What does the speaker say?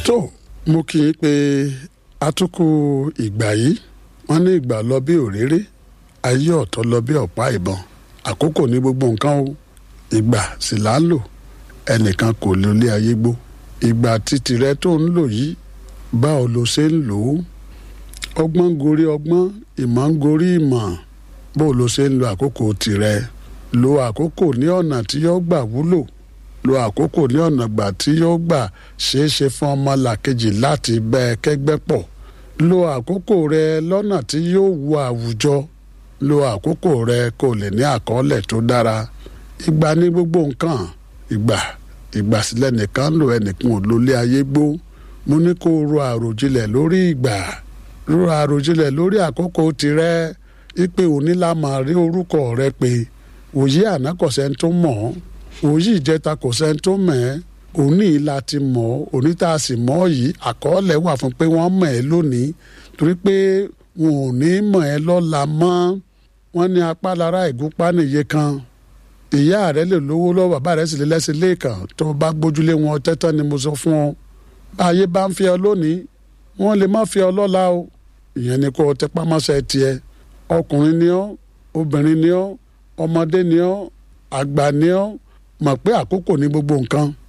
tó mo kì í pé atukù ìgbà yìí wọ́n ní ìgbà lọ bí òréré ayé ọ̀tọ̀ lọ bí ọ̀pá ìbọn àkókò ní gbogbo nǹkan o ìgbà sì là á lò ẹnìkan kò lè lé ayé gbó ìgbà títì rẹ tó ń lò yìí báwo lo ṣe ń lò ó ọgbọ́n gorí ọgbọ́n ìmọ̀ ń gorí ìmọ̀ bó lo ṣe ń lo àkókò tirẹ̀ lo àkókò ní ọ̀nà tí yóò gbà wúlò lo àkókò ní ọ̀nà gbà tí yóò gbà ṣeé ṣe fún ọmọ làkejì láti bẹ́ ẹ kẹ́gbẹ́ pọ̀ lo àkókò rẹ lọ́nà tí yóò wu àwùjọ lo àkókò rẹ kó lè ní àkọọ́lẹ̀ tó dára ìgbà ní gbogbo nǹkan ìgbà ìgbà sílẹ̀ nìkan lò ẹnìkan ò lólé ayé gbó mo ní kó o ro àròjinlẹ̀ lórí ìgbà ro àròjinlẹ̀ lórí àkókò tirẹ̀ ipe òní la máa rí orúkọ rẹ pé òyì àná kò sẹ́ni tó mọ̀ ọ́ òyì ìjẹta kò sẹ́ni tó mọ̀ ẹ́ òní ìlà ti mọ̀ ọ́ òní tá a sì mọ̀ ọ́ yìí àkọọ́lẹ̀ wà fún pé wọ́n mọ̀ ẹ́ lónìí torí pé wọn ò ní mọ̀ ẹ́ lọ́la mọ́ wọ́n ní apá lára ìgúnpá nìyẹ kan ìyá rẹ lè lówó lọ́wọ́ bàbá rẹ sì lè lẹ́sìn lẹ́ẹ̀kan tó o bá gbójúlé wọn tẹ́tán ni mo sọ fún ọ báyé bá ń fi ọ lónìí wọ́n lè má fi ọ lọ́la o ìyẹn ni kó o tẹpá mọ́ṣẹ́ tiẹ̀ ọkùnrin ni ọ́ obìnrin ni ọ́ ọmọdé ni ọ́ àgbà ni ọ́ mọ̀ pé àkókò ní gbogbo nǹkan